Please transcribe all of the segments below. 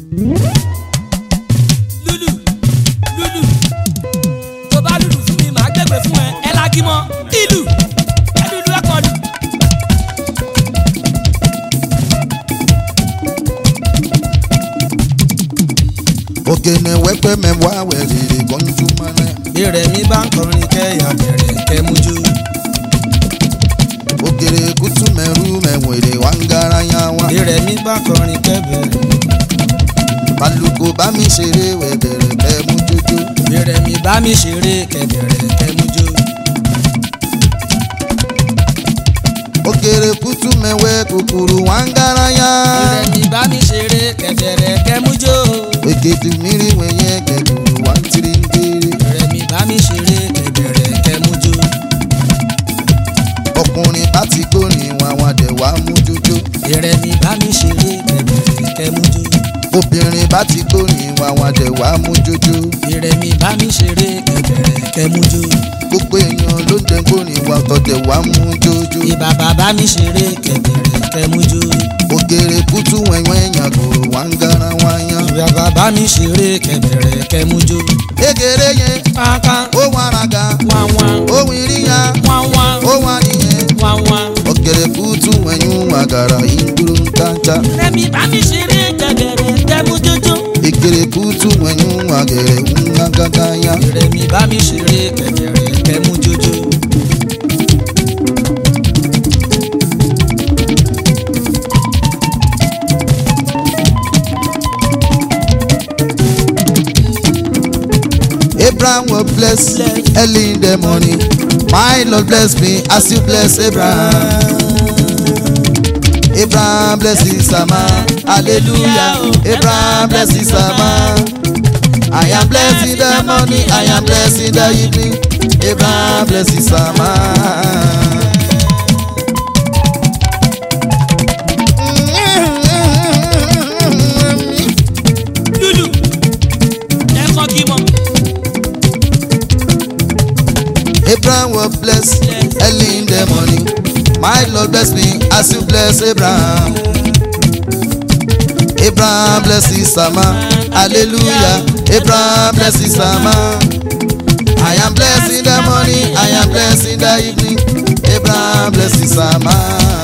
lulu lulu tó bá lulu fún mi màá gbẹgbẹ fún ẹ ẹ lági mọ ìlú ẹ lulu ẹ kọ lù. ogene wẹ́pẹ́ mẹ́wàá wẹ̀rẹ̀ gbọ́njú mọ́lẹ̀. bí rẹmi bá ń kọrin kẹyà bẹ̀rẹ̀ kẹmújú. ogere kutu mẹ́rú mẹ́wẹ̀rẹ̀ wá ń gara yá wá. bí rẹmi bá kọrin kẹbẹ̀rẹ̀. balùkò bá mi ṣeré wẹ̀bẹ̀rẹ̀ kẹ́ mú jójó. bí rẹmi bá mi ṣeré kẹbẹ̀rẹ̀ kẹmújú. ogere kutu mẹ́wẹ́ kúkúrú wá ń gara yá. bí rẹmi bá mi ṣeré kẹbẹ̀rẹ̀ kẹmújú. ègèdè mìírí wẹ̀yẹ gẹ̀dùrú wá ń tiri ń kéré. bí rẹmi bá mi ṣeré kẹbẹ̀rẹ̀ kẹmújú. ọkùnrin bá ti gbórin wá wá dẹ̀ wá mú jójó. bí rẹmi bá mi ṣeré kẹbẹ̀rẹ̀ kẹmújú. obìnrin bá ti gbórin wá wá dẹ̀ wá mú jójó. bí rẹmi bá mi ṣeré kẹbẹ̀rẹ̀ kẹmújú. gbogbo èèyàn ló ń dẹ̀ gbórin wá tọ̀dẹ̀ wá mú jójó. ìbà bàbá mi ṣeré kẹbẹ̀rẹ̀ kẹmújú. ògèrè kútú wẹ̀wẹ̀ yàgòrò wá ń gara wá yán. ìbà bàbá mi ṣeré kẹbẹ̀rẹ̀ kẹmújú. egere yẹn kankan ó wà raga wáwá ó wìrìyà wáwá ó wà nìyẹn. wáwá. ògèrè kútú wẹ̀yún àgàrà ìdúró ń kájà. rẹmi bá mi ṣeré kẹbẹ̀rẹ̀ kẹmújújú. egere kútú wẹ̀yún àgẹ̀rẹ̀ ń gágágá yá. rẹmi bá mi ṣeré kẹbẹ̀rẹ̀ kẹmújújú. Abraham will bless early in the morning. My Lord bless me as you bless Abraham. Abraham bless his man. Hallelujah. Abraham bless his man. I am blessed in the morning. I am blessed in the evening. Abraham bless his man. lulu ẹ kọ́ kí mọ́. Abraham will bless early in the morning. My Lord bless me as you bless Abraham. Abraham bless his man. Hallelujah. Abraham bless his man. I am blessed in the morning. I am blessed in the evening. Abraham bless his man.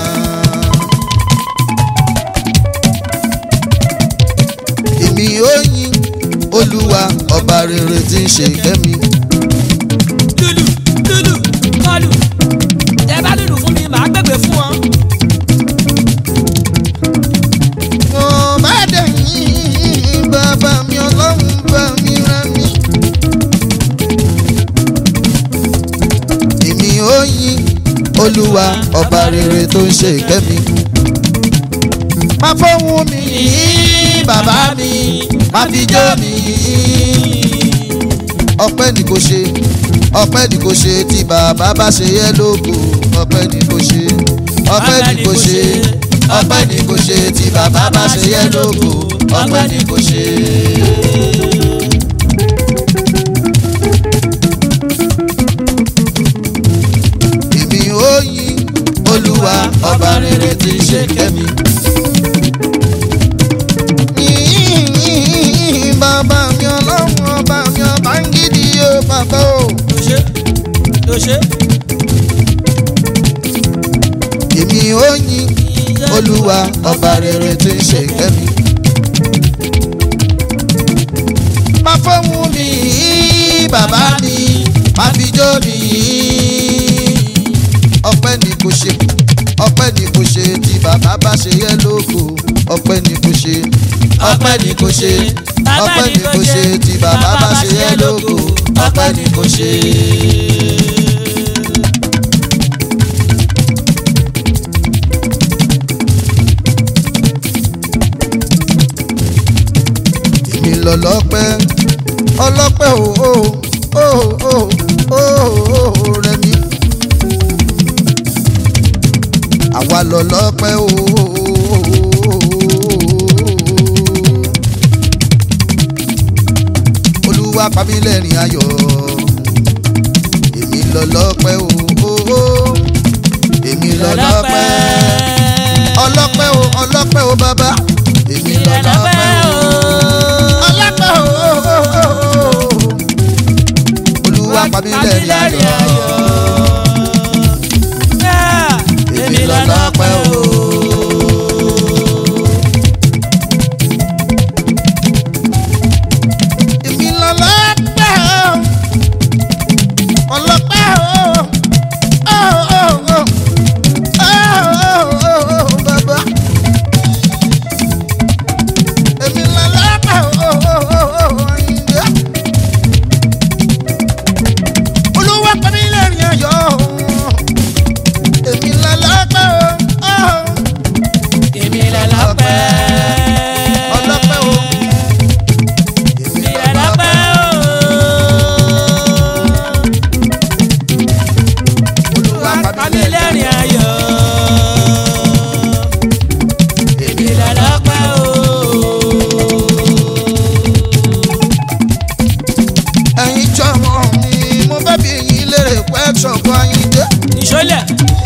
Èmi ó yìn Olúwa ọba rere tí ń ṣe kẹ́mi. lulu lulu kọlù tẹ bá lulu fún mi màá gbẹgbẹ fún ọ. mo bá dẹ̀yìn bàbá mi ọlọ́run bá mi rán mi. èmi ó yìn olúwa ọba rere tó ń ṣe ìkẹ́ mi. má fọ́hùn mi yìn bàbá mi má fi jó mi yìn. ọpẹ́ ni kò ṣe ọpẹ́ ni kò ṣe tí bàbá bá ṣe yẹ lógo ọpẹ́ ni kò ṣe ọpẹ́ ni kò ṣe ọpẹ́ ni kò ṣe tí bàbá bá ṣe yẹ lógo ọpẹ́ ni kò ṣe. èmi ó yìn olúwa ọba rere tí ń ṣe kẹ́mi. Yìn bàbá mi ọlọ́run ọba mi ọba ń gidi o bàbá o. tó ṣe tó ṣe. èmi ó yìn olúwa ọba rere tí ń ṣe kẹ́mi. má fọ́hùn mi bàbá mi má fi jó mi ọpẹ́ ni kò ṣe ọpẹ́ ni kò ṣe tí bàbá bá ṣe yẹ lógo ọpẹ́ ni kò ṣe ọpẹ́ ni kò ṣe ọpẹ́ ni kò ṣe tí bàbá bá ṣe yẹ lógo ọpẹ́ ni kò ṣe. èmi lọ lọ́pẹ́ ọlọ́pẹ́ o o o o o o rẹ mi. àwa lọ lọ́pẹ́ o o olúwa pàmí lẹ́rìn ayọ̀ èmi lọ lọ́pẹ́ o o o èmi lọ lọ́pẹ́ ọlọ́pẹ́ o ọlọ́pẹ́ o bàbá èmi lọ lọ́pẹ́ o. lẹ́rìn ayọ̀. èmi lọ́lọ́pẹ́ o. èmi lọ́lọ́pẹ́ o. ọlọ́pẹ́ o. Ó, ó, ó. Ó, ó, ó, ó, bàbá. Èmi lọ́lọ́pẹ́ o. Ó, ó, ó, ó, Àyìndé. Olúwa pa mí lẹ́rìn ayọ̀. Èmi lọ́lọ́pẹ́ o. Ó, èmi lọ́lọ́pẹ́. ọlọ́pẹ́ o. èmi lọ́lọ́pẹ́ o. Olúwa pa mí lẹ́rìn ayọ̀. èmi lọ́lọ́pẹ́ o. ẹ̀yin jọmọ mi mo fẹ́ bí yín lérè pẹ́ ṣọ̀kan Àyìndé ìṣọlẹ̀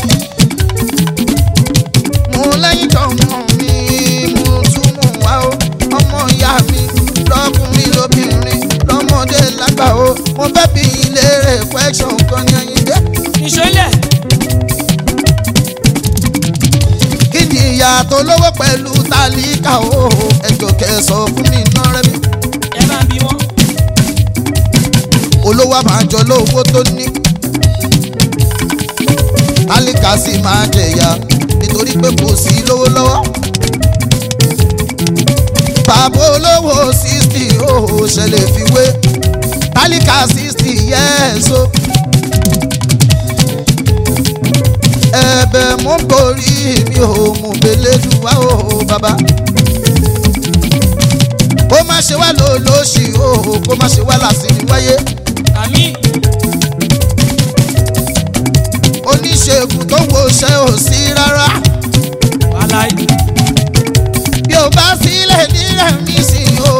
mo lẹ́yìn jọmọ mi mo tún mú wá o ọmọ ìyá mi lọ́kùnrin lóbìnrin lọ́mọdé lágbà o mo fẹ́ bí yín lérè pẹ́ ṣọ̀kan ní Àyìndé ìṣọlẹ̀ kí ni ìyàtọ̀ lówó pẹ̀lú tálíkà o ẹjọ́ kẹsàn fún mi náà rẹ́ mi ẹ máa bí wọn. olówó máa jọ lówó tó ní tálíkà sì máa jẹ̀yà nítorí pé kò sí lówó lọ́wọ́ bàbá olówó sixty ó ṣẹlẹ̀ fi wé tálíkà sixty yẹ́ẹ̀so ẹ̀bẹ̀ mú borí mi ò mú belédùwá o bàbá kó má ṣe wá lólóṣì o kó má ṣe wá làsìrì wáyé. àmì oníṣègùn tó wo ṣe ò sí rárá wàláì bí o bá sílẹ̀ nílẹ̀ mi sí o.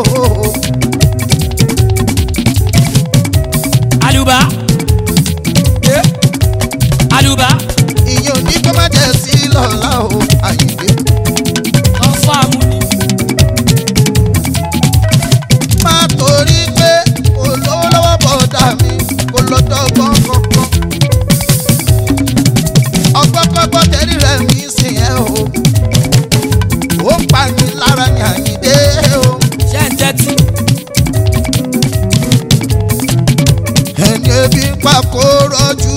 àlùbá Eh? àlùbá ìyẹn ò ní kó má jẹ́ sí lọ́la o Àyìndé. wọn fún àmúni má torí pé olówó lọ́wọ́ bọ̀dà mi kò lọ dọ́gbọ́n kankan. ọgbọ́gbọ́gbọ́ tẹ̀lé rẹ̀ mi sí ẹ o. ó ń pa mi lára ní Àyìndé o. ṣé ń tẹ́tí ẹni ebi ń pa kó rọ́jú.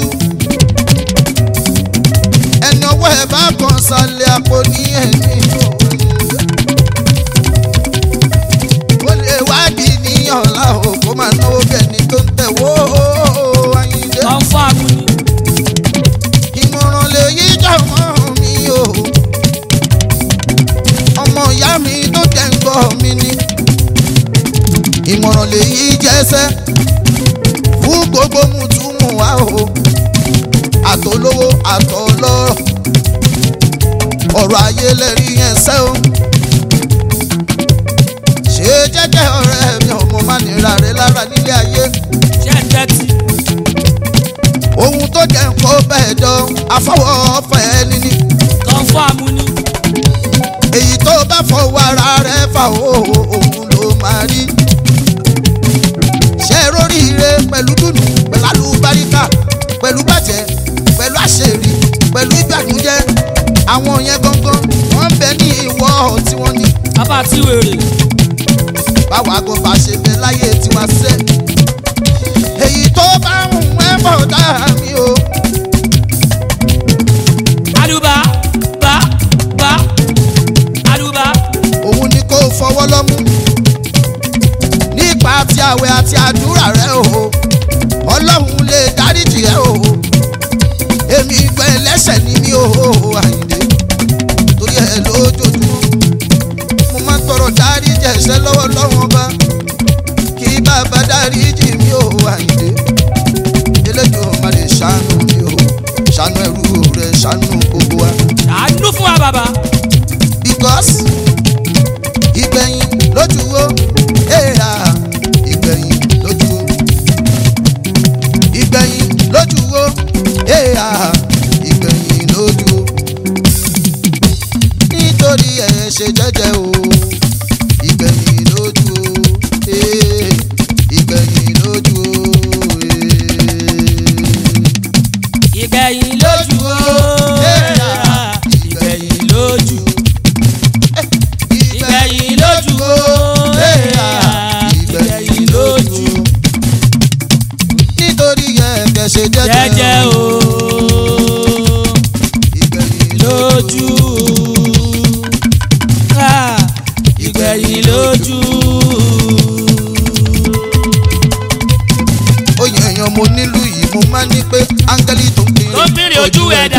ẹni ọwọ́ ẹ̀ bá kan sálẹ̀ àpò ní ẹ̀mí o. ó lè wádìí ní ọ̀la o kó máa náwó bí ẹni tó ń tẹ̀wó Àyìndé. wọn fún àmúni ìmọ̀ràn lè yí jọ̀mọ́ mi o. ọmọ ìyá mi tó jẹ́ ń gbọ́ mi ni. ìmọ̀ràn lè yí jẹ́sẹ́ fún gbogbo mùtúmù wa o. àtolówó àtọlọ́rọ̀ ọ̀rọ̀ ayé lẹ́rí yẹn sẹ́ o. ṣé jẹ́jẹ́ ọ̀rẹ́ mi ọmọ má nira rẹ lára nílé ayé ṣé ń tẹ́tí ohun tó jẹ́ kó bẹ́ẹ̀ dán afọwọ́ ọ̀fẹ́ níní. wọn fún àmúni èyí tó bá fọwọ́ ara rẹ̀ fà ó òun ló máa rí. ṣé róríire pẹ̀lú dùnú pẹ̀lú àlùbáríkà pẹ̀lú bàjẹ́ pẹ̀lú àṣírí pẹ̀lú ìbànújẹ́ àwọn yẹn gangan wọ́n ń bẹ ní ìwọ tí wọ́n ní. bàbá tí wèrè báwa gan bá ṣe bẹ láyé tiwa sẹ́. èyí tó bá ń wẹ́ bọ̀ dá mi o. àlùbá bá bá àlùbá òun ni kò fọwọ́ lọ́mú nípa ti àwẹ̀ àti àdúrà rẹ o ọlọ́run lè dáríjì ẹ o èmi gbẹ ẹlẹ́ṣẹ̀ ni mí o àyìndé torí ẹ lójoojúmọ́ mo máa ń tọrọ dáríjì ẹ̀ṣẹ̀ lọ́wọ́ lọ́wọ́ ọba kí bàbá dáríjì mí o àyìndé eléjò má lè ṣàánú mi o ṣàánú ẹrú rẹ ṣàánú gbogbo wa àánú fún wa bàbá because ìgbẹ̀yìn lójú wo èèrà ìgbẹ̀yìn lójú wo ìgbẹ̀yìn lójú wo èèrà ìgbẹ̀yìn lójú wo nítorí ẹ̀ ṣe jẹ́jẹ́ o ìgbẹ̀yìn lójú wo jẹ́jẹ́ o ìgbẹ̀yìn lójú Ah, ìgbẹ̀yìn lójú. oyè èèyàn mo nílùú yìí mo máa ní pé áńgẹ́lì tó ń kiri tó ń bìrì ojú ẹ̀dá.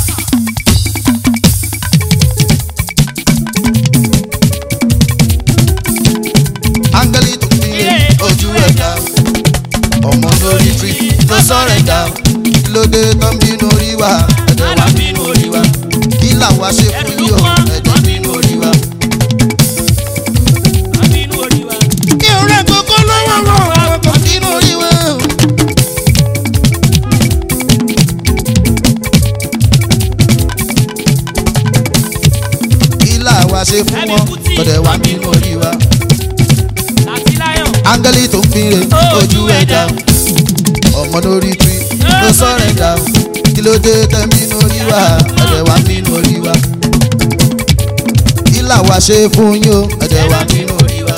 áńgẹ́lì tó ń kiri ojú ẹ̀dá ọmọ lórí tree ló sọ̀rọ̀ ẹ̀dá lóde tó ń bínú orí wa ẹ̀dẹ̀ wá bínú orí wa kí làwa ṣe fún yìí o ẹ̀dẹ̀ bínú orí wa. Àbínú orí wa. mi ò rẹ̀ kókó lọ́wọ́ wọn ọkọ̀ bínú orí wa. kí làwa ṣe fún wọn ẹ̀dẹ̀ wá bínú orí wa. Láti láyọ̀. áńgẹ́lì tó ń kiri ojú ẹ̀dá ọmọ lórí tree ló sọ̀rọ̀ ẹ̀dá kí ló dé tẹ́ bínú orí wa ẹ̀dẹ̀ wá bínú orí wa. kí làwa ṣe fún yín o ẹ̀dẹ̀ wá bínú orí wa.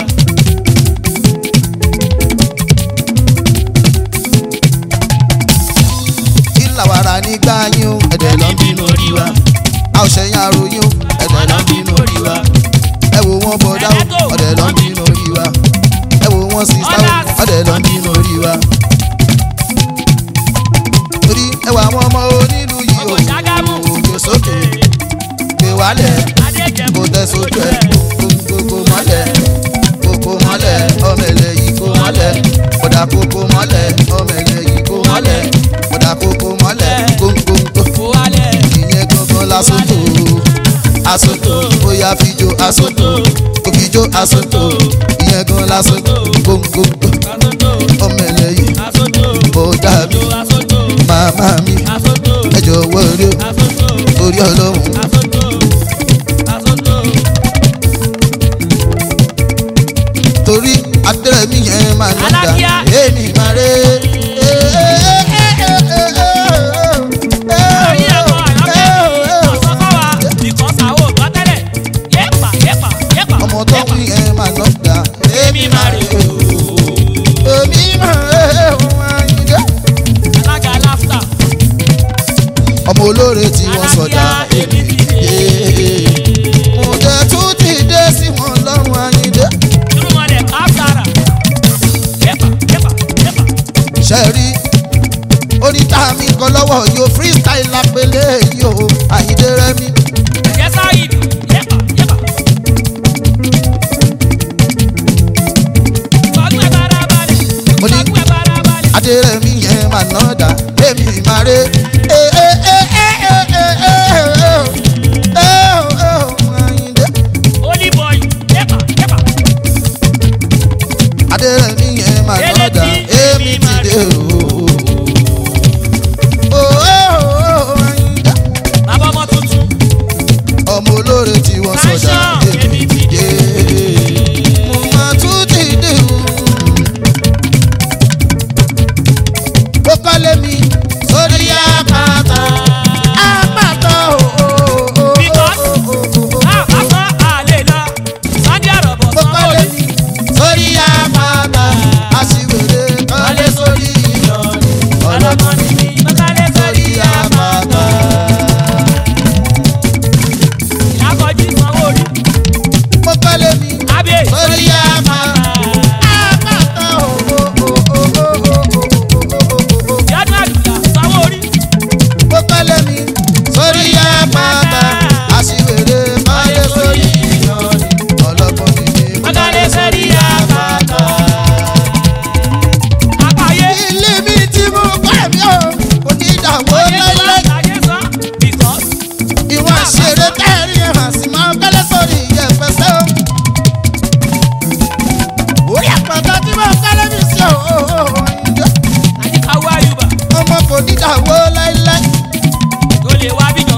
kí làwa ra nígbà yín o ẹ̀dẹ̀ lọ́ bínú orí wa. a ò ṣẹ̀yìn àròyìn o ẹ̀dẹ̀ lọ́ bínú orí wa. ẹ wo wọn bọ̀dá o ọ̀dẹ̀ lọ́ bínú orí wa. ẹ wo wọn sísá o ọ̀dẹ̀ lọ́ bínú orí wa. torí ẹwà àwọn ọmọ onílù yìí o Ọmọ Ṣàgámù. òjò sókè gbé wálẹ̀ Adéjẹ̀bú. kò tẹ sójú ẹ̀ kókó mọ́lẹ̀ kókó mọ́lẹ̀ ọmọ ẹ̀lẹ́ yìí kó mọ́lẹ̀ kódà kókó mọ́lẹ̀ ọmọ ẹ̀lẹ́ yìí kó mọ́lẹ̀ kódà kókó mọ́lẹ̀ kókó Kó wálẹ̀. ìyẹn gangan lásòtò àsòtò bóyá fíjó àsòtò kò fíjó àsòtò ìyẹn gan lásòtò kókó Asótò. ọmọ ẹ̀lẹ́ yìí Asótò. ó dàbí Asótò. màmá mi Asótò. ẹ jọ̀wọ́ rí o Asótò. torí ọlọ́run Asótò. Asótò. torí adẹ́rẹ́mí yẹn máa ń lọ́dà Alákíá. èmi máa ré. Orí ẹ̀kọ́ àyọ́kẹ́ ọ̀sán fún wa. Because àwọn ò gbọ́ tẹ́lẹ̀. Yépa yépa yépa. ọmọ tó ń wí yẹn máa ń lọ́dà èmi máa ré. èmi máa ré wọn yíyá. Alága láfta. ọmọ olóore tí wọ́n sọ̀dà èmi dé. mo jẹ́ tún ti dé sí wọn lọ́rùn ayíǹde. Irúmọlẹ̀ káfíàrà. Yépa yépa yépa. ṣe rí oníta mi kan lọ́wọ́ yóò freestyle lápẹ́lẹ́ yìí o àyíǹde rẹ́mi. Ẹ̀jẹ̀ sáyidì. Yépa yépa. Sọ́gun ẹ̀ bára balẹ̀. Mo ní- Sọ́gun ẹ̀ bára balẹ̀. adérẹ̀mí yẹn máa ná dà èmi máa ré. Eh, eh, eh, eh, eh, eh, eh, eh, eh, eh, Àyìndé. Holy boy. Yépa yépa. adérẹ̀mí yẹn máa ná dà èmi ti dé o. Oh, oh, oh, Àyìndé. Bàbá ọmọ tuntun. ọmọ olóore tí wọ́n sọ̀dà Fashion, èmi ti dé. mo máa tún ti dé o. ó kọ́lé mi sórí àpáta. àpáta o. Because ah lásán àlè lọ. Sunday àrọ̀bọ̀ ó sanwó kọ́lé ni. mi sórí àpáta. aṣiwèrè kọ́lé sórí ìyọ̀nù. ọlọ́gbọ́n ni mi Mọ́kálẹ́ sórí àpáta. Ìyákọ̀jí sanwó rí. ó kọ́lé mi Abẹ́ sórí àpáta. àpáta o. Yádùn àdùlà sanwó rí. ó kọ́lé mi sórí àpáta. aṣiwèrè kọ́lé sórí ìyọ̀nù. ọlọ́gbọ́n ni mi Mọ́kálẹ́ sẹ́rí àpáta. Àpáyé. ilé mi tí mo kọ́ ẹ̀mí o kò ní ìdààmú lẹ́lẹ́. Ayé sán. Because ìwọ̀n àṣẹrẹ tẹ́rì hàn sí máa ń kọ́lé sórí ìyẹ̀pẹ̀sẹ̀ o. orí àpáta tí mo kọ́lé mi sí o. àyíkáwó àyùbá ọmọ kò ní ìdààmú lẹ́lẹ́. tó lè wá bíjọ.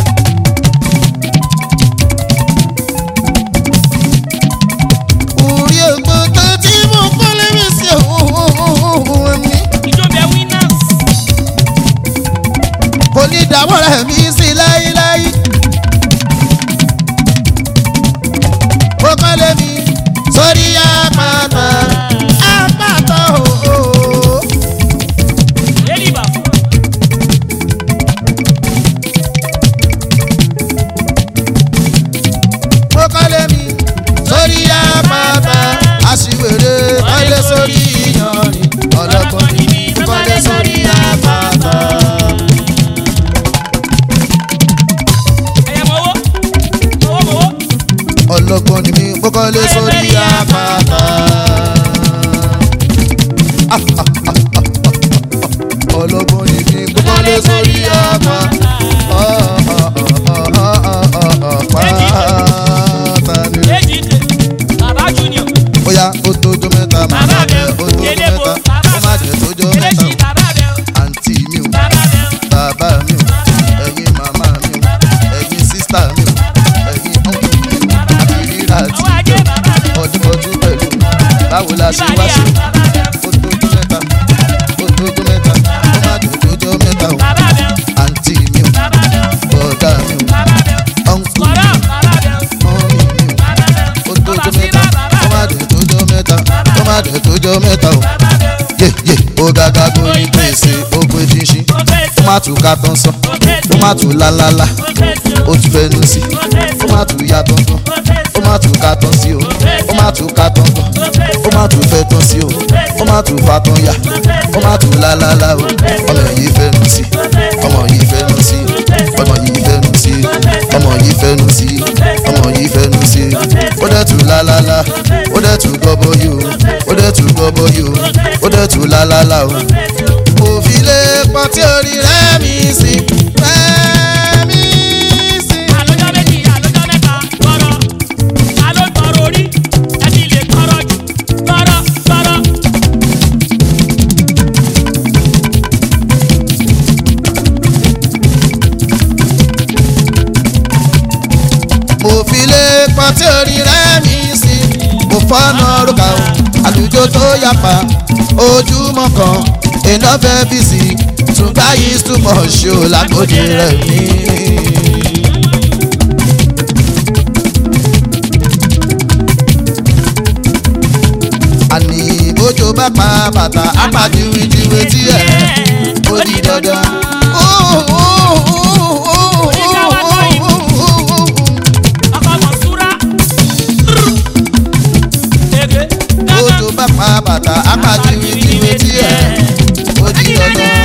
orí àpáta tí mo kọ́lé mi sí o. ẹ̀mí Ìjọba winners. kò ní ìdààmú rẹ̀ mí sí láíláí. ó kọ́lé mi sórí àpáta. àpáta o. Lady Bafo. ó tójó mẹ́ta bàbá màmá bẹ rẹ̀ o ó tójó elébo mẹ́ta bàbá ó má jẹ́ tójó mẹ́ta eléṣì o bàbá bẹ o àǹtí mi o bàbá bẹ o bàbá mi o ẹ̀yin màmá mi o ẹ̀yin sísítà mi o ẹ̀yin ọ̀nkù mi o àti rírà àti àwọn ajé bàbá bẹ o ọdúnbọdún pẹ̀lú báwo la ṣe wá ìbàdíà ṣe bàbá bẹ o ó tójó mẹ́ta ó tójó mẹ́ta ó má jẹ́ tójó mẹ́ta o bàbá bẹ o àǹtí mi o bàbá bẹ o bọ̀dá mi o bàbá bẹ o ọ̀nkù kọ̀rọ̀ bàbá bẹ o mọ́mí mi o bàbá bẹ ó o tójó ọba mẹ́ta síra bàbá ó má bẹ jẹ́ tójó mẹ́ta ó má jẹ́ tójó mẹ́ta o o bàbá bẹ o yé yé ó gàgà gbóyin pèsè ó pé ṣinṣin ó fẹ́ ó so má tún ká tán sán ó fẹ́ ó so má tún lálálá ó fẹ́ so ó tún fẹnu sí ó fẹ́ ó so má tún yá tán tán ó fẹ́ ó so má tún ká tán sí o ó má tún ká tán tán ó fẹ́ ó so má tún fẹ́ tán sí o ó má tún fa tán yá ó má tún lálálá o ọmọ yìí fẹnu sí ọmọ yìí fẹnu sí ọmọ yìí fẹnu sí ọmọ yìí fẹnu sí ọmọ yìí fẹnu sí ó dẹ̀ tún lálálá ó dẹ̀ tún gbọ́bọ́ yìí o ó dẹ̀ tún gbọ́bọ́ yìí o ó dẹ̀ tún lálálá o mo fi lè pọ̀ tí orí rẹ̀ mi sí rẹ̀ mi sí. àlọ́jọ́ méjì àlọ́jọ́ mẹ́ta gbọ́rọ̀ àlọ́ gbọ́rọ̀ orí ẹbí lè gbọ́rọ̀ jù gbọ́rọ̀ gbọ́rọ̀. mo fi lè pọn tí orí rẹ̀ mi sí mo fọ́nà rúkà o àlùjọ tó yapa ojúmọ́ kan iná fẹ́ bí sí tùgbà yìí túmọ̀ ṣe ò lágbóde rẹ̀ mí. àní bójú bá pa bàtà apàdíwìdíwì tí ẹ̀ ó di dandan. ọkọ mọ̀ súra. ege bójú bá pa bàtà apàdíwìdíwì tí ẹ̀ ó di dandan.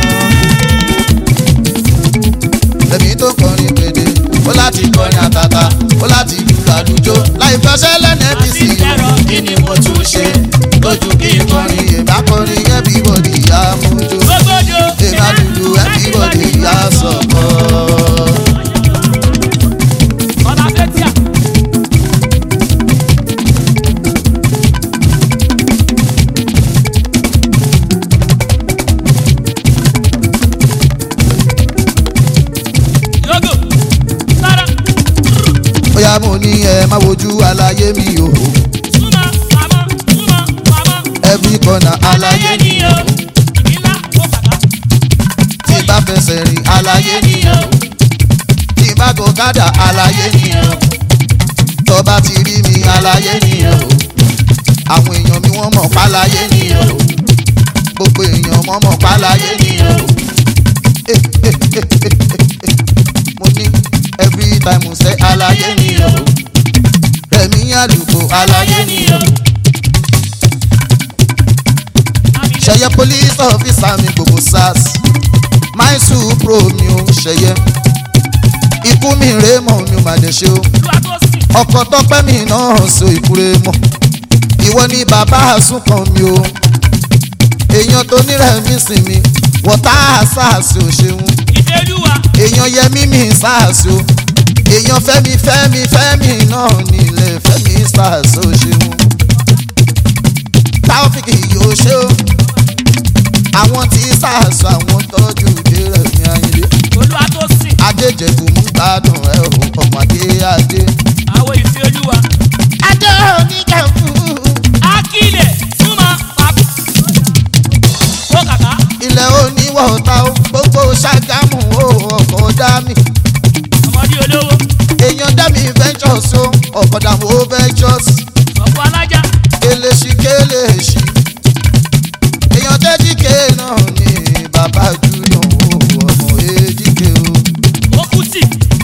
Ẹ̀mí tó kọrin pèdè, ó láti kọrin àtàtà, ó láti lùlù àlùjọ. Láì fẹsẹ̀ lẹ́nu ẹbí sí i, kí ni mo tún ṣe? Lójú kí n kọrin, èbá kọrin, everybody yá mújó. gbogbodo. Èbá lùlù, everybody yá sọ̀kọ̀. ọba fẹ́tíà. yogo sára Bóyá mo ní ẹ má wojú aláyé mi o. súnmọ́ pamọ́ súnmọ́ pamọ́. Every corner aláyé aláyé ni o ìbílá ó bàbá. tí bá fẹsẹ̀ rìn aláyé ni o. Tí bá gòkádà aláyé ni o. Tó bá ti rí mi aláyé ni o. Àwọn èèyàn mi wọ́n mọ̀ páláyé ni o. Gbogbo èèyàn wọ́n mọ̀ páláyé ni o. Eh, eh, eh, eh, eh, eh. Mo ní every time mo sẹ́ aláyé ni o. Rẹ̀mí àlùkò aláyé ni o. ṣẹyẹ police officer mi gbogbo sars my supro mi ò ṣẹyẹ ikú mi rè mọ mi ò má dé ṣe o olúwa tó sìn. ọkọ tọpẹ mi náà so ìkúre mọ ìwọ ni bàbá àsùnkàn mi o èèyàn tó nírẹ̀ mí sìn mi wọ́tá sars ò ṣeun ìdẹ́lúwa èèyàn yẹmí mi sars o èèyàn fẹ́mi fẹ́mi fẹ́mi náà nílẹ̀ fẹ́mi sars ò ṣeun táwọ́fìkì yóò ṣe o àwọn tí sars àwọn tọ́jú dérẹ̀ mi ayílé olúwa tó sìn. adéjẹ̀bù mú gbádùn ẹ̀ o ọmọdé adé. àwọn ìfẹ́ olúwa. adé oníkẹ́fù akílẹ̀ súnmọ́ pàkó. ó kàkà. ilẹ̀ oníwọ̀ta o gbogbo ṣàgámù o ọkọ̀ dami ọmọdé olówó. èèyàn dami ventures o ọkọ̀ dàmú o ventures ọ̀pọ̀ alájà. keleṣi keleṣi èèyàn tẹ́jíkè náà ni bàbá júlọ̀ o ọmọ èjìké o ó kú tì.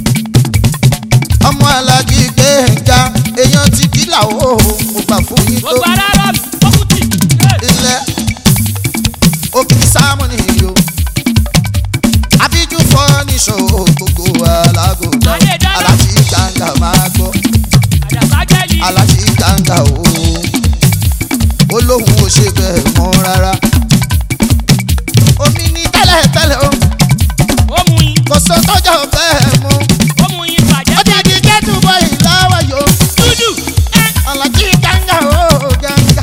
ọmọ alájí gbẹ̀ngà èèyàn ti kílà o mo gbà fún yín tó gbogbo ara rọ̀ mí. ó kú tì. ilẹ̀ òkìkí sámúnì o àbíjú fọ́níṣọ́ gbogbo alágòdà Ayé dára. alájí gbàngà máa gbọ́ àjàsá jẹ́lì. alájí gbàngà o olóhùn ò ṣe bẹ́ẹ̀ mọ́ rárá omi ní tẹ́lẹ̀tẹ́lẹ̀ o ó mú yín. kò sọ tọ́jà bẹ́ẹ̀ mú ó mú yín bàjẹ́. ó ti di kẹ́tù bọ́ ìlọ́wọ́ yòó dúdú. ẹ alájí gbàngà o gbàngà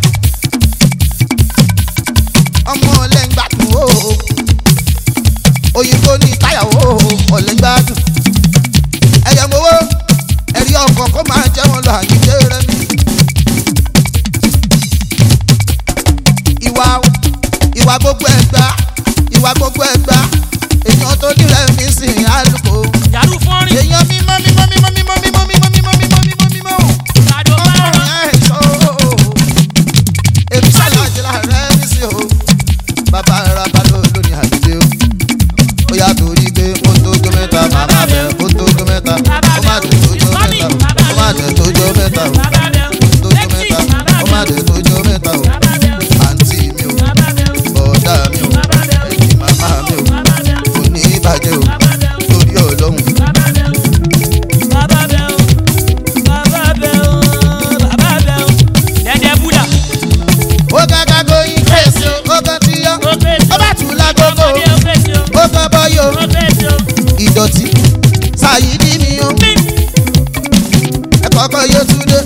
gbogbo ẹgbà ìwà gbogbo ẹgbà èèyàn tó dìrẹ̀ mí sí àlùkò yàrá fọ́nrín èèyàn mímọ́ mímọ́ mímọ́ mímọ́ mímọ́ mímọ́ mímọ́ mímọ́ mímọ́ mímọ́ ìsàdó márùn ọkùnrin ẹ̀ ṣọ́ èmi ṣàlàjì láàrẹ̀ mí sí o bàbá ara balọ̀ lónìí àdìdé o ó yà torí pé ó tó jó mẹ́ta màmá bẹ̀ ó tó jó mẹ́ta ó má dé tó jó mẹ́ta ó má dé tó jó mẹ́ta o bàbá bẹ tó jó mẹ́ta ó má dé tó jó mẹ́ta o bàbá bẹ àǹtí mi o bàbá bẹ bọ̀dá mi o ẹ̀yìn màmá mi o bàbá bẹ kò ní bàjẹ́ o bàbá bẹ torí ọlọ́run. bàbá bẹ bàbá bẹ bàbá bẹ bàbá bẹ dẹdẹ búdà ó gágá goyin kérésì o ó kàn tí yọ ó fèsì ó bá tù lágogo ọmọdé ó fèsì ó ó kàn bọ́yò ó fèsì ó ìdọ̀tí ṣàyídí mi o pín ẹ kọ́kọ́ yé túndé.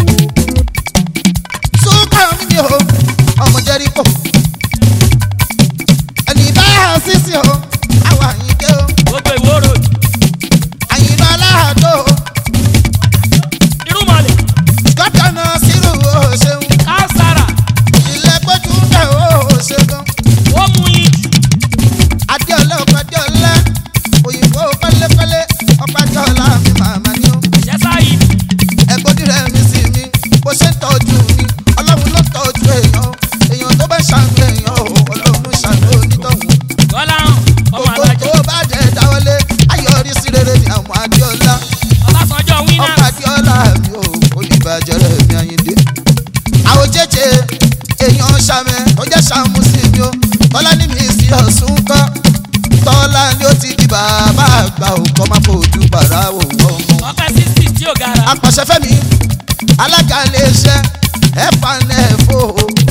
súnkà mi ni o ọmọ jẹ́ríkò ẹni bá yà sísì o àwọn àyíké o gbogbo ìwóró àyìnbá aláàdó o irúmọlẹ̀ gọ́dọ̀nà sírù o ṣeun kására ilé gbójú bẹ̀ o ṣeun ó mú yín adéọlá ọkọ adéọlá òyìnbó pẹ́lẹ́pẹ́lẹ́ ọkọ adéọlá mi màmá ni o. jẹ́sà yìí ẹgbọ́dí rẹ̀ mi sí mi bó ṣe ń tọ́jú mi ọlọ́run ló tọ́jú èèyàn èèyàn tó bá ṣàánú èèyàn o ọlọ́run ṣàánú onítọ̀hún. gọ́lá hàn ọmọ gbogbo alájọ tó bá jẹ́ dáwọ́lé ayọ̀rí sí rere ni àwọn adéọlá ọbásanjọ́ wínà ọkọ̀ adéọlá mi ò kò ní bàjẹ́ rẹ̀ mi àyíndé. àwọn jẹ́jẹ́ èèyàn ṣàmẹ́ tó jẹ́ ṣàmú sí mi o tọ́lá ní mi sí ọ̀sùn kọ́ tọ́lá ni ó ti di bàbá àgbà òkọ́ máa fojú bàrà wò wọ́n mọ́ ọpẹ sísì tí ò gara apàṣẹfẹ́mi alága iléeṣẹ́ ẹ̀fánẹ́fò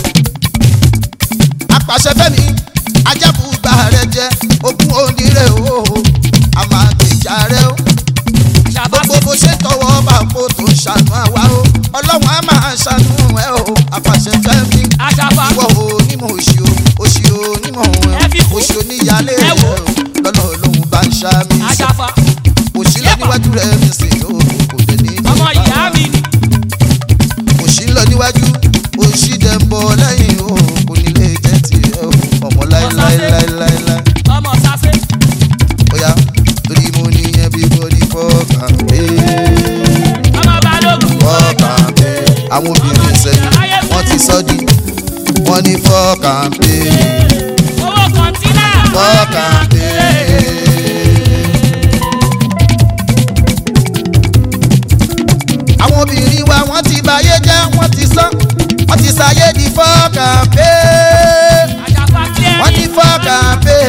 apàṣẹfẹ́mi ajábùgbà rẹ jẹ ogún onírè o àmàgbèjà rẹ o ṣàbá gbogbo bó ṣe tọwọ́ bá kó tó ṣàánú àwa o ọlọ́run á máa ṣàánú ẹ o apàṣẹfẹ́mi àṣàfà ìwọ o onímọ̀ òṣì o òṣì o onímọ̀ Ẹ fi ẹ kún. òṣì oníyàlé Ẹ rẹ wò. o lọ́nà olóhùn bá ń ṣá mi sí àṣàfà òṣì lọ níwájú rẹ mi sì o kò dé ní ọmọ ìyá mi ni òṣì ń lọ níwájú òṣì dẹ̀ ń bọ̀ lẹ́yìn o kò ní lè jẹ́ tiẹ̀ o ọmọ láéláéláéláé ọmọ sase bóyá torí mo ní everybody fọ́ọ̀kàn pé ọmọ balógun fọ́ọ̀kàn pé àwọn obìnrin sẹ́yìn wọ́n ti sọ́ di wọ́n ní fọ́ọ̀kàn pé owó kọ̀ǹtínà fọ́ọ̀kàn pé. àwọn obìnrin wa wọ́n ti báyé jẹ́ wọ́n ti sán wọ́n ti ṣàyé di fọ́ọ̀kàn pé àṣàfà wọ́n ní clearing fọ́ọ̀kàn pé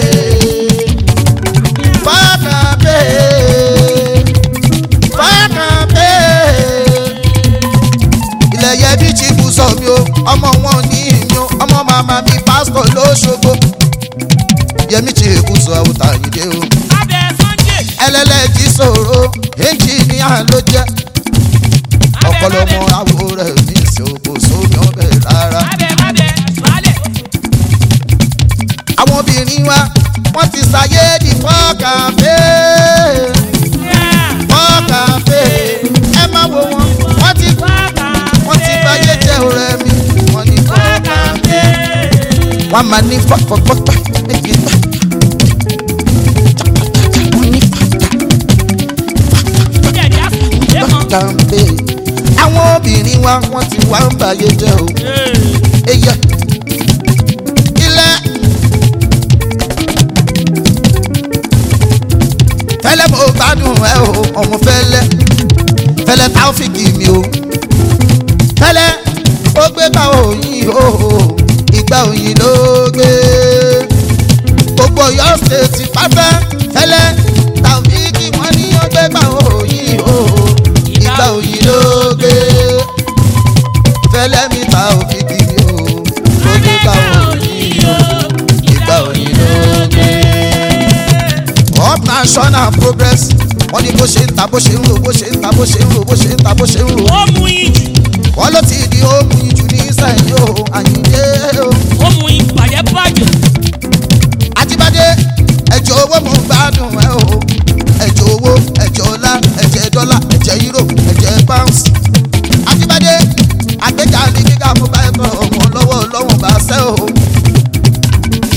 fọ́ọ̀kàn pé fọ́ọ̀kàn pé ilẹ̀ yẹ bí chibu sọ mi o ọmọ wọn ní ìmí o ọmọ màmá mi pásítọ̀ lóṣogbo yẹmi chibu sọ àwòtá yìí dé o abẹ sunday ẹlẹ́lẹ́jì sọ̀rọ̀ ẹnjìníà ló jẹ́ abẹ ọ̀pọ̀lọpọ̀ abẹ àwo rẹ̀ ní ìṣòkò sómi ọbẹ̀ rárá. abẹ abẹ balẹ̀ àwọn obìnrin wa wọ́n ti ṣàyé di fọ́ọ̀kàfé fọ́ọ̀kàfé ẹ má wo wọn wọ́n ti wọ́n ti báyé jẹ́ ọ̀rẹ́ mi wọ́n ní fọ́ọ̀kàfé wọ́n máa ní fọ́ọ̀kàfé méjì bá wọ́n ní fọ́ọ̀kàfé àwọn obìnrin wa wọ́n ti wá ń báyé jẹ́ o eyẹ ilẹ̀ fẹlẹ mo gbádùn ẹ o ọmọ fẹlẹ fẹlẹ táwọfíìkì mi o fẹlẹ ó gbé bá òyìn o ìgbà òyìn ló gbé gbogbo yọ ṣètì pátá fẹlẹ táwọfíìkì wọn ní ó gbé bá òyìn o ìgbà òyìn ló gbé fẹlẹ mi táwọfíìkì mi o ó gbé bá òyìn o ìgbà òyìn ló gbé up national progress wọ́n ní bó ṣe ń ta bó ṣe ń ro bó ṣe ń ta bó ṣe ń ro bó ṣe ń ta bó ṣe ń ro ó mú ìjù wọ́n ló ti di ohun ìjù ní sẹ́yìn o àyíndé o ó mú ìpàdé bàjẹ́ àjíbádé ẹ̀jẹ̀ owó mo ń gbádùn ẹ o ẹ̀jẹ̀ owó ẹ̀jẹ̀ ọlá ẹ̀jẹ̀ dọ́là ẹ̀jẹ̀ euro ẹ̀jẹ̀ pounds àjíbádé àgbéga ní gíga mo bá ẹ tọ ọmọ lọ́wọ́ lọ́wọ́ bá ṣẹ́ o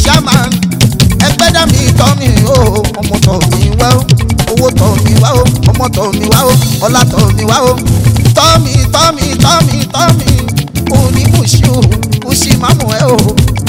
tọ́ mi wá o ọlá tọ́ mi wá o tọ́ mi tọ́ mi tọ́ mi tọ́ mi òní mùsí o mùsí mámù ẹ o.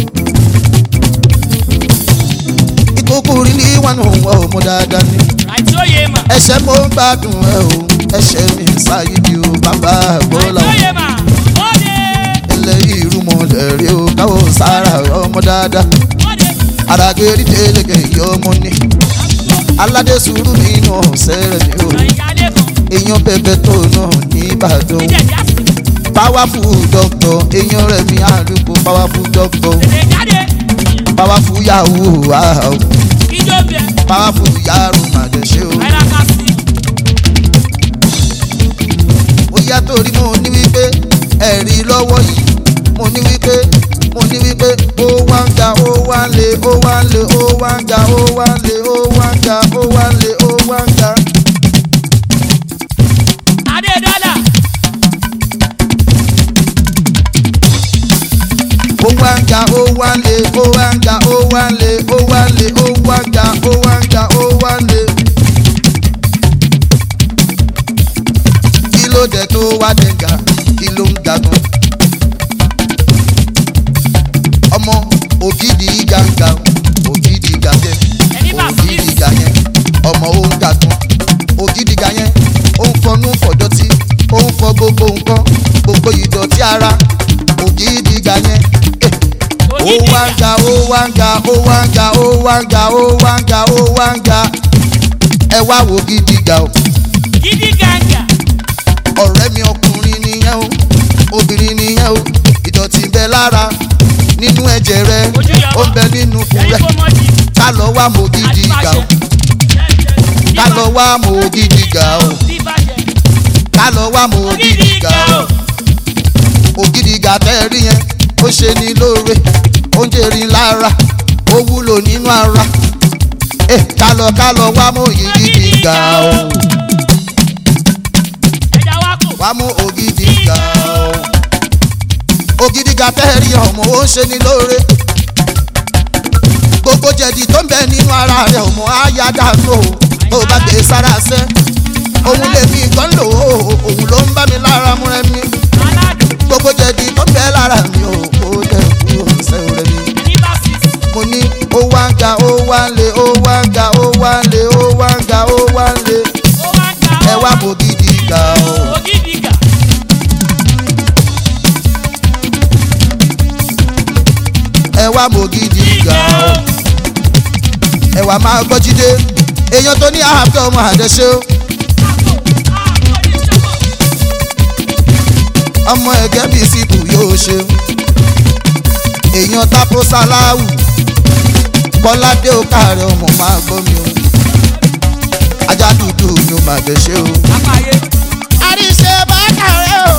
ìkókó rí ní wọn ò wọ ọmọ dáadáa ni àìtí òye mà ẹsẹ̀ mo ń gbádùn ẹ o ẹsẹ̀ mi sáyé di o bàbá àgbọ̀lá àìtí òye mà ó dé ẹlẹ́yìí irúmọlẹ̀ rí o káwọ́ sára ọmọ dáadáa ó dé àràgẹ́rì tẹ́lẹ̀kẹ̀ yọ ọmọ ni aládé sùúrù mi nù sẹ́rẹ̀ mi o àyíká lẹ́kọ̀ọ́ èèyàn bẹ̀bẹ̀ tó náà nìbàdàn ìjẹ̀ jásí powerful doctor èèyàn rẹ̀ mi àdúgbò powerful doctor tètè jáde powerful yahoo wow kíjó bẹ̀ powerful yahoo màdẹ̀ṣẹ́ o. náírà ká sí ó yá torí mo ní wípé ẹ̀rí lọ́wọ́ yìí mo ní wípé mo ní wípé ó wá ń ga ó wá ń le ó wá ń le ó wá ń ga ó wá ń le ó wá ń ga ó wá ń le ó wá ń ga. adé dọ́là ó wá ń ga ó wá ń le ó wá ń ga ó wá ń le ó wá ń le ó wá ń ga ó wá ń ga ó wá ń le. kí ló dé tó wá dé ga kí ló ń ga gan. ọmọ ògidì gàǹgà ògidì gàǹgẹ Ẹni bá fi- ògidì gàyẹn ọmọ ó ń ga gan ògidì gàyẹn ó ń fọnú fọdọtí ó ń fọ gbogbo nǹkan gbogbo ìdọ̀tí ara ògidì gàyẹn. Eh ó ògidì wá ń ga ó wá ń ga ó wá ń ga ó wá ń ga ó wá ń ga ó wá ń ga ẹ wá wo gidi ga o gidi gàǹgà ọ̀rẹ́ mi ọkùnrin nìyẹn o obìnrin nìyẹn o ìdọ̀tí ń bẹ lára nínú ẹ̀jẹ̀ rẹ Ojú yọ ó ń bẹ nínú ikùn ẹni rẹ kò mọ̀ jì ká lọ wá mo gidi ga o ká lọ wá mo gidi ga o ká lọ wá mo gidi ga o ògidì ga tẹ́ rí yẹn ó ṣe ní lóore ó ń jèrè lára ó wúlò nínú ara ẹ kálọ kálọ wá mú ògidì ga o ẹja wa kò wá mú ògidì ga o ògidì ga tẹ́ rí ọmọ ó ń ṣe ní lóore gbogbo jẹ̀dí tó ń bẹ nínú ara rẹ̀ ọmọ á yá dànù o tó bá gbé sára sẹ́ òun lèmi gan lò ó òun ló ń bá mi lára mú rẹ mi aládùn gbogbo jẹ̀dí tó ń bẹ lára mi ò kó dẹ̀ kúrò sẹ́wọ̀n rẹ mi. ẹni bá fi mo ní ó wá ń ga ó wá ń le ó wá ń ga ó wá ń le ó wá ń ga ó wá ń le ó wá ń ga ẹ wá mo gidi ga o. ògidì gà ẹ wá mo gidi ga o. ẹ wá máa gbọ́ jíde èèyàn tó ní àhàbẹ́ ọmọ àdẹ́sẹ́ o. ọmọ ẹ̀gẹ́ bíi sípò yóò ṣe. èèyàn tápó sáláwù kọ́ládé ó káàárẹ̀ ọmọ máa gbọ́ mi o. ajá dúdú ni ó máa dẹ́sẹ́ o. apáyé àríṣe bá kàrẹ́ o.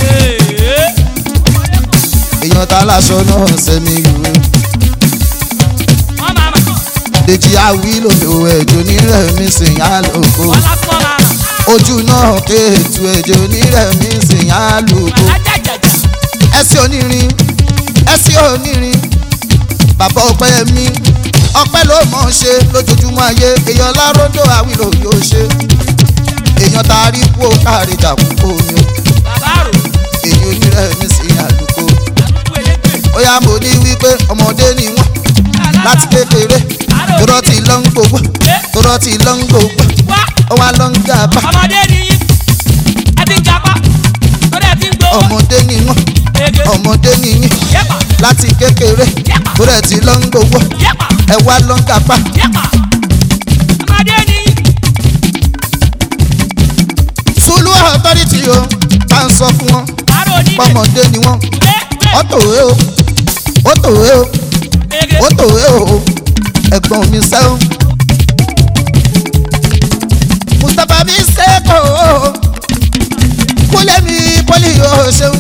èèyàn tá láṣọ náà sẹ́mi ìwé. wọ́n máa ma Dèjì àwílò ẹ̀jọ̀ onírẹ̀mí sìn á lòkó. wọ́n lásán máa rà Ojú náà kéètù ẹ̀jọ̀ onírẹ̀mí sìn á lòkó. alájàjàjà Ẹsẹ̀ onírin ẹsẹ̀ onírin bàbá ọpẹ́ mi ọpẹ́ ló mọ̀ ọ́n ṣe lójoojúmọ́ ayé èèyàn láròdò àwílò yóò ṣe. Èèyàn tá a rí kú ó káàrí dàkú kó mi o. bàbá rò Èyí onírẹ̀mí sìn á lòkó. àdúgbò elégbè Ó yá mo ní wípé ọmọdé ni wọ́n láti kékeré torọ́ ti lọ́ ń gbogbo torọ́ ti lọ́ ń gbogbo wá ó wá lọ́ ń gàba. ọmọdé ni yín ẹ ti ń japa lórí ẹ ti ń gbowó ọmọdé ni wọn ege ọmọdé ni yín yẹpa láti kékeré torí ẹ ti lọ ń gbowó yẹpa ẹ wá lọ ń kápá yẹpa ọmọdé ni yín sùlù authority o bá ń sọ fún wọn àrò onílé pọmọdé ni wọn lé lé ó tòwé o ó tòwé o ege ó tòwé o ẹ̀gbọ́n mi sẹ́wọ̀n mustapha bí sẹ́kọ̀ o kúlẹ̀ mi pọ́lì yóò ṣeun.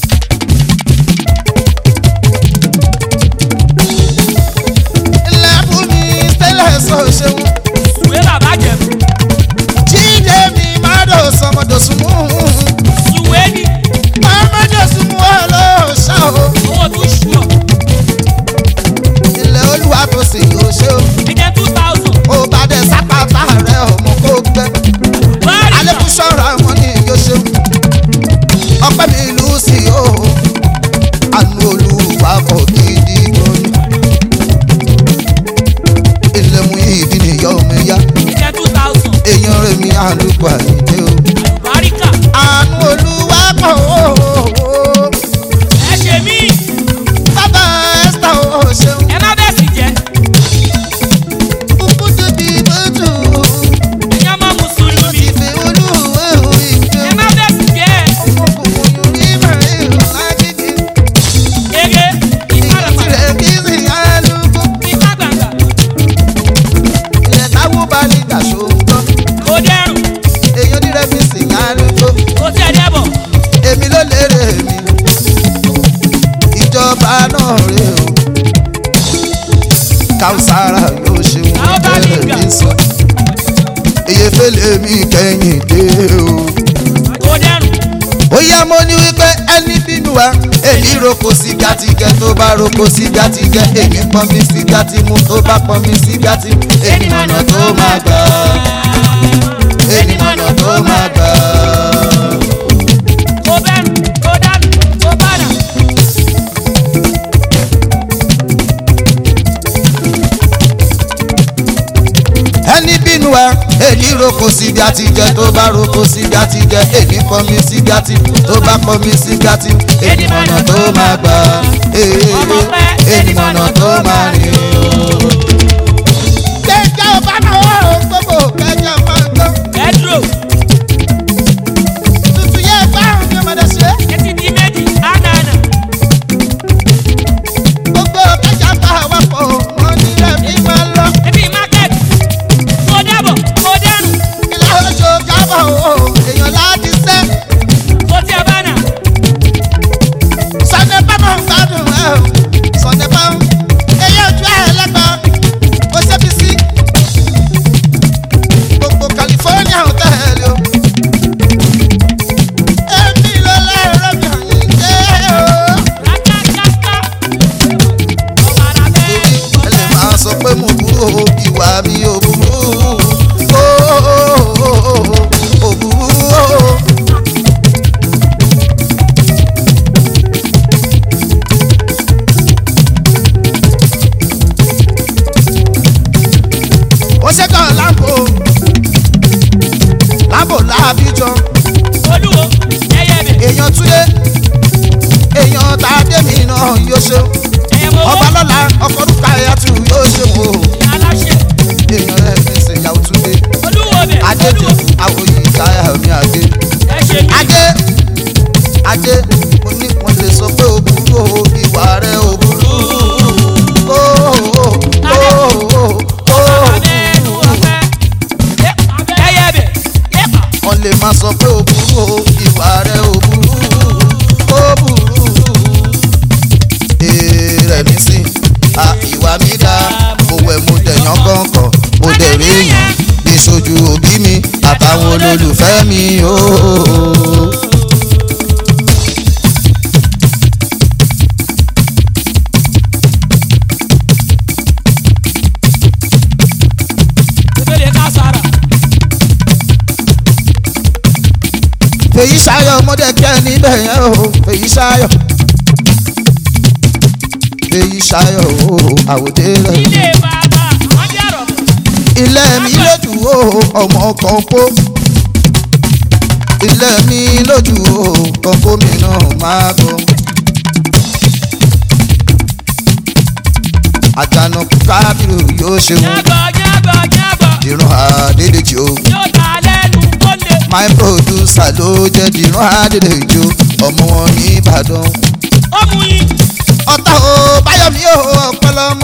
lẹ́bùn mi tẹ́lẹ̀ sọ ṣeun. sùwé bàbá jẹ̀bù jíde mi má dò sọmọdòsùn mú sùwé ni mọ́mọ́dòsùn mú ọlọ́ọ̀ṣà o. owó tún ṣù ọ ilẹ̀ olúwa tó sì yóò ṣe o. ẹjẹ two thousand ó bá dẹ̀ sápàtà rẹ̀ ọmọ kó gbẹ. báyìí wa náà rè o káwùsára yóò ṣe wọn Káwùsá ní bẹ́ẹ̀ ìgbà. ní sọ iye fẹlẹ mi kẹyìn dé o kó dẹrùn ó yá mo ní wípé ẹni bínú wa èyí roko sí gàtìgẹ tó bá roko sí gàtìgẹ èmi pọn mi sí gàtìmú tó bá pọn mi sí gàtìmú èmi mọ̀nà tó máa gbà èmi mọ̀nà tó máa gbà. kó bẹrùn kó dánù kó bàdà. ẹni bínú wa èyí roko sí gàtìgẹ tó bá roko sí gàtìgẹ èmi pọn mi sí gàtìmú tó bá pọn mi sí gàtìmú èmi mọ̀nà tó máa gbà èmi mọ̀nà tó máa rìn o. kẹjọ bá náà wà ó gbogbo kẹjọ máa gbọ́. ẹdúró tuntun yẹ báwọn ní ọmọdé ṣe. etí di méjì ánàánà gbogbo kẹjọ bá wà pọ̀ wọ́n ní ẹ̀mí máa lọ. ebi market kó dàbọ̀ kó dẹrùn ilé oṣù kábọ̀ o èèyàn láti sẹ́. kó tí a bá nà. sọ̀dẹ̀ bámọ̀ ń gbádùn ẹ̀ o. sọ̀dẹ̀ bámọ̀ èyí ojú ẹ̀ lẹ́gbọ̀n ó ṣẹ́bi sí. gbogbo california hotel o. èmi ló lẹ́rọ mi ò ní jẹ́ o. rákàkàkà ọ̀bàrà bẹ́ẹ̀ ẹ lè máa sọ pé mo burú o ìwà mi ò burú o ò burú o. ó ṣẹ́kọ̀ láàbò láàbò láàbíjọ olúwo ẹyẹ bẹ̀ èèyàn túlé èèyàn tàdémi náà yóò ṣe ẹyẹ mọ ọba owó lọ́la ọkọ̀ orúkọ ayatu yóò ṣe wò ó aláṣẹ èèyàn rẹ̀ fi ṣèyàwó túlé. olúwo bẹ̀ adé olúwo àwòyí táyà mi adé ẹ ṣe mí adé adé mo ní wọn lè sọ pé o burú o ìwà rẹ o burú o o o o ọ̀bàrà bẹ́ẹ̀ nù ọ̀fẹ́ ẹyẹ bẹ̀ yẹ́pà wọn lè máa sọ pé o burú o ìwà rẹ o burú o burú èrè mi sí a ìwà mi dá mo wẹ̀ mo dẹ̀yàn kọ̀ọ̀kan mo dẹ̀ rí èèyàn bí sojú òbí mi àtàwọn olólùfẹ́ mi ooo. ìpele ká sára fèyí ṣayọ ọmọdé kẹ níbẹ̀ yẹn o fèyí ṣayọ fèyí ṣayọ o àwòdé rẹ ilé bàbá wọn jẹ́ àrọ̀bọ̀ ilé mi lójú o ọmọ kan kó ilé mi lójú o kan kó mi náà máa bọ. àjànàkú kábírù yóò ṣe wọn jábọ̀ jábọ̀ jábọ̀ dìrún àdédèjì o yóò ta lẹ́nu kó lè my producer ló jẹ́ dìrún àdédèjì o ọmọ wọn ní ìbàdàn. ó mú yín ọ̀tá o báyọ̀mí o ọ̀pẹ̀lọ́mọ.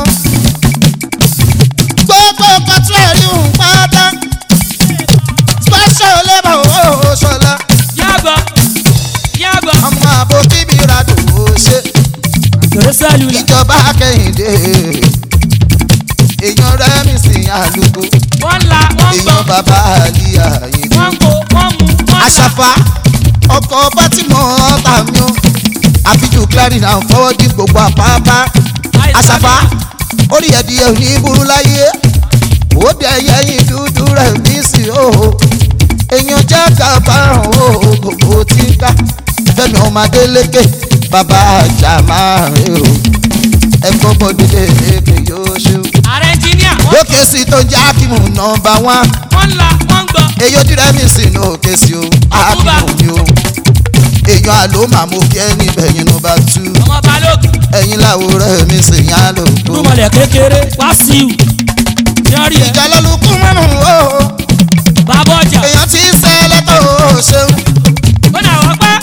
gbogbo kọtú ẹ̀rí ń pátá. special labour o ṣọlá. jábọ̀ jábọ̀ ọmọ àbò bíbí radò ó ṣe. kèrè sẹ́lúlà ìjọba kẹ́hìndé. èèyàn rẹ́mi sí àlùkò. wọ́n la wọ́n gbọ́ èèyàn bàbá àlìyá yìí. wọ́n kó wọ́n mú wọ́n la àṣàfà ọkọ̀ bátìmọ̀ ọ̀tá mi o. àfijù clarin à ń fọwọ́ dín gbogbo àpáapá. àṣàfà orí ẹ̀dìyẹ ò ní burú láyé ó dẹ yẹyin dúdú rẹ̀ ní sí o èèyàn jẹ́ kábàáràn o gbogbo tí ń ká fẹ́mi ọmọ adélékè bàbá àjà máa rè o ẹ̀kọ́ bọ́dúdé èké yóò ṣe o. ààrẹ ẹnjìníà wọ́n lókè sí tó ń jẹ́ ákímù nọmba wán wọ́n la wọ́n gbọ́ èyí ojú rẹ̀ mi sì ní òkè sí o ákímù mi o èèyàn àló màmú kí ẹni bẹ̀yìn nọmba tú ọmọ balógun ẹ̀yìn làwòrán mi sì yàn án lò tó. túmọ̀lẹ̀ kékeré wá sí i yọrí ẹ ìjà lọ́lùkún mọ́nù o bàbá ọjà èèyàn ti ń sẹ́lẹ̀ tó o ṣeun. ó nà wọ́n pẹ́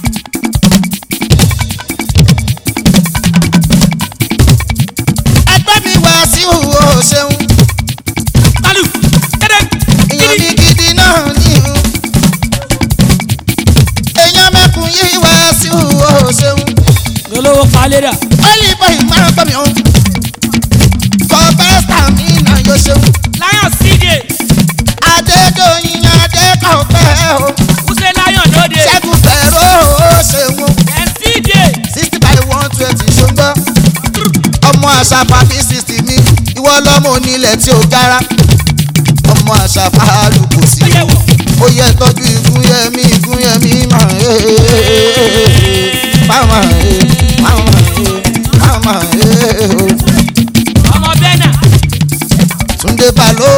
ẹgbẹ́ mi wá sí o ṣeun. tálù kéde èèyàn mi gidi náà ní o. èèyàn mẹ́kun yìí wá sí o ṣeun. olówó falẹ́dà ó yìí máa gbọ́ mi o. kọ́pẹ́sítà mi náà yóò ṣeun. lion cj adédọ̀yìn adékọ̀ọ́fẹ́ o. wúṣẹ́ lion lóde ṣẹ́gun fẹ́rọ ó ṣeun. mcj sixty by one twenty ṣùgbọ́n ọmọ àṣàfà bí sixty mi ìwọ lọ́mọ onílẹ̀ tí ó gara ọmọ àṣàfà àlùkò sí ó yẹ wọ̀ ó yẹ tọ́jú ìgúnyẹmí ìgúnyẹmí máa ń máma máma máma ọmọ bẹ́nà túndé balo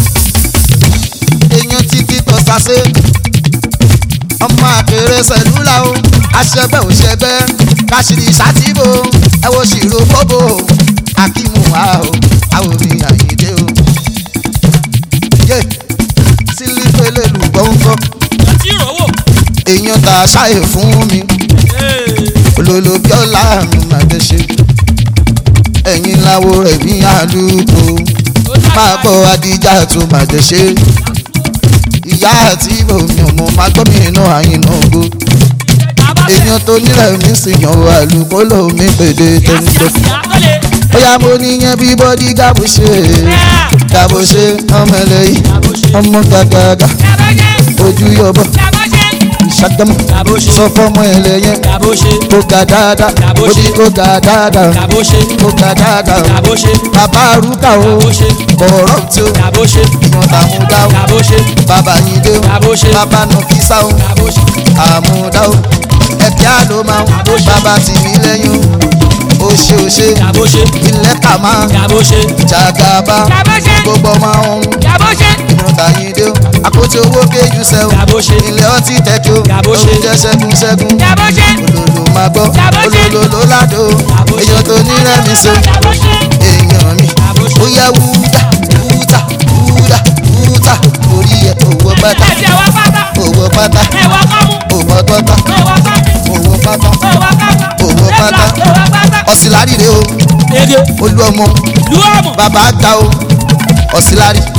èèyàn títí tó sase ọmọ àkèrè sẹlúlà o aṣẹgbẹ òṣẹgbẹ káṣírí ṣàtìbò ẹ wo ṣìrò bóbò akímù wa o àwòrán àyíndé o yé sílífẹ̀lẹ̀ lùgbọ́ngbọ́ ọtí ìrọ̀wọ̀ èèyàn tá a ṣàyè fún mi olólùbí ọ̀la mi máa dé ṣe ẹ̀yin láwo rẹ̀ ní àlùkò máa gbọ́ adíjà tó máa dé ṣe ìyá àti omi ọmọ máa gbọ́ mi inú àyínà ògbó èèyàn tó nílẹ̀ mi sì yan àlùkò lómi pèdè tẹ́nitẹ́ bóyá mo níyẹn bí bọ́dí gábò ṣe gábò ṣe ọmọ ẹlẹ́yìn ọmọ gàgàgà ojú yọbọ ìṣàgámù sọ fọmọ ẹlẹ́yìn kó ga dáadáa ó ní kó ga dáadáa kó ga dáadáa bàbá arúgbà o bọ̀rọ̀ tí o ìwọ̀n tàmúdá o bàbá yìí dé o bàbá nọfísà o àmúdá o ẹ̀kẹ́ àlọ́ máa o bàbá tì mí lẹ́yìn o ó ṣe ó ṣe ilẹ̀ kà máa jàgàbá gbogbo máa ń ìwọ̀n tàyín dé o àpótí owó kéjú sẹ́ o ilẹ̀ ọtí tẹ́kí o oúnjẹ ṣẹ́gun ṣẹ́gun olólo máa gbọ́ olólo ló ládò o èèyàn tó ní rẹ́mi so èèyàn mi ó yẹ wúdà wúdà wúdà wúdà orí ẹ̀ owó pátá owó pátá owó pátá owó pátá owó pátá ọ̀sìlárì rè o olú ọmọ bàbá àgbà o ọ̀sìlárì